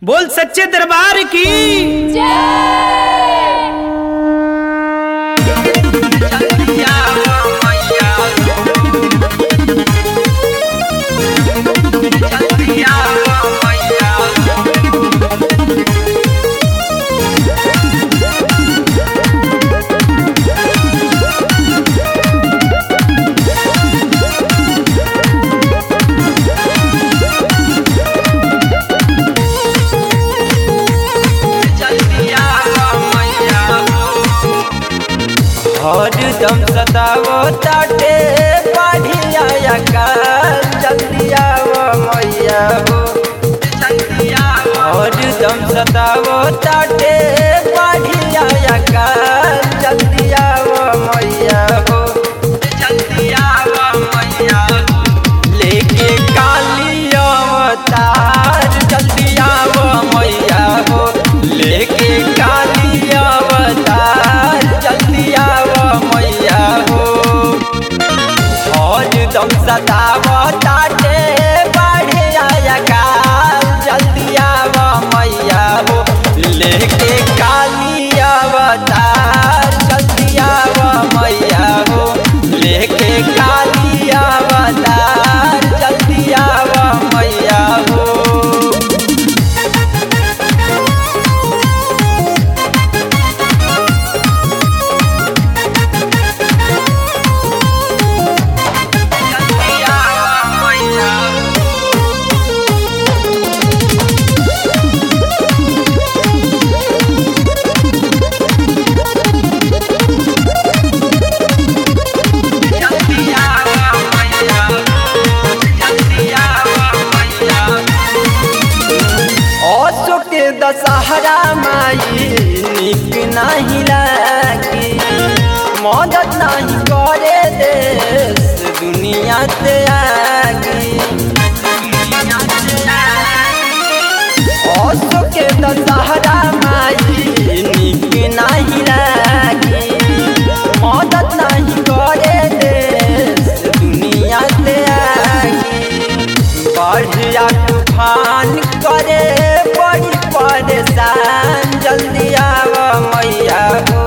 बोल सच्चे दरबार की हरदम सतावो ताटे बढ़िया काल जल्दी आवो मैया हो हरदम सतावो ताटे बढ़िया काल जल्दी आवो मैया हो लेके काली अवतार जल्दी आवो मैया हो लेके काली अवतार जल्दी आवो मैया हो और दम सतावो ताटे बढ़िया काल जल्दी आवो मैया हो लेके काली अवतार जल्दी आवो मैया हो लेके काली अवतार जल्दी आवो मैया हो असो के दशहरा माई निक नहीं लागी मदद नहीं करे देश दुनिया से आगी असो के दशहरा माई निक नहीं लागी मदद नहीं करे देश दुनिया से आगी बढ़िया तूफान करे बड़ी परेशान जल्दी आव मैया हो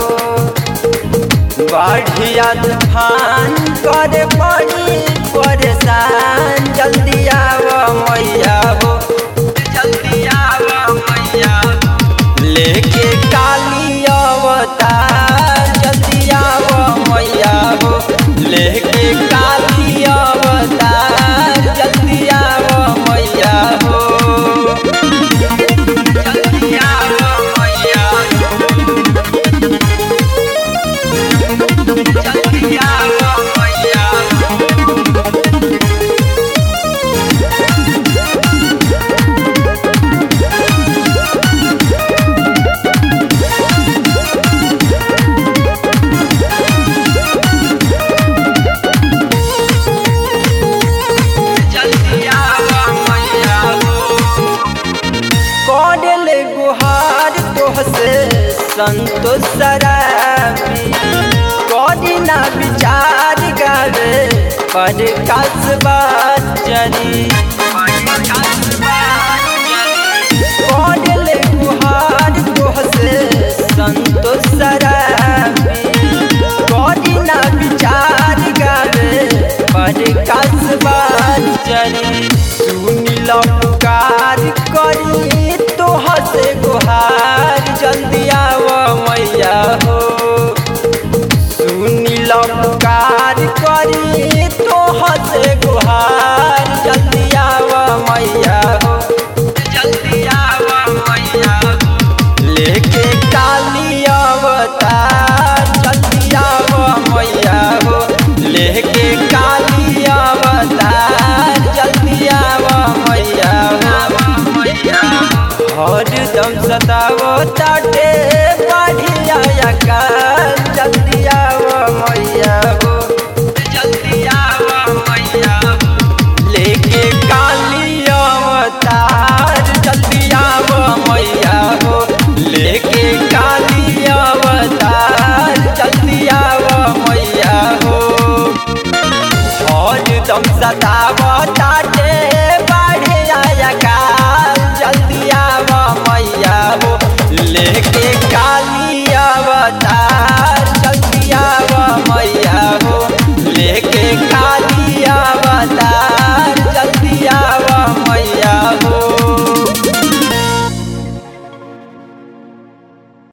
बढ़िया तूफान करे बड़ी परेशान जल्दी आव मैया हो जल्दी आव मैया लेके काली अवतार जल्दी आव मैया हो लेके काली अवतार जल्दी आव मैया हो जल्दी आव मैया जल्दी आव मैया जल्दी आव मैया हो कौडल गुहार तोहसे संतोष सराबी कौड़ी ना विचार गावे पर कसबा चरी कौडल गुहार तोहसे संतोष सराबी कौड़ी ना विचार गावे पर कसबा चरी सुनिल पुकार करी तोहसे गुहार जल्दी आव मैया हो सुनिल पुकार करी तोहसे गुहार जल्दी आव मैया हो जल्दी आव मैया हो लेके काली अवतार जल्दी आव मैया हो लेके काली अवतार जल्दी आव मैया हो हरदम सतावो ताटे बढ़िया काल जल्दी आव मैया हो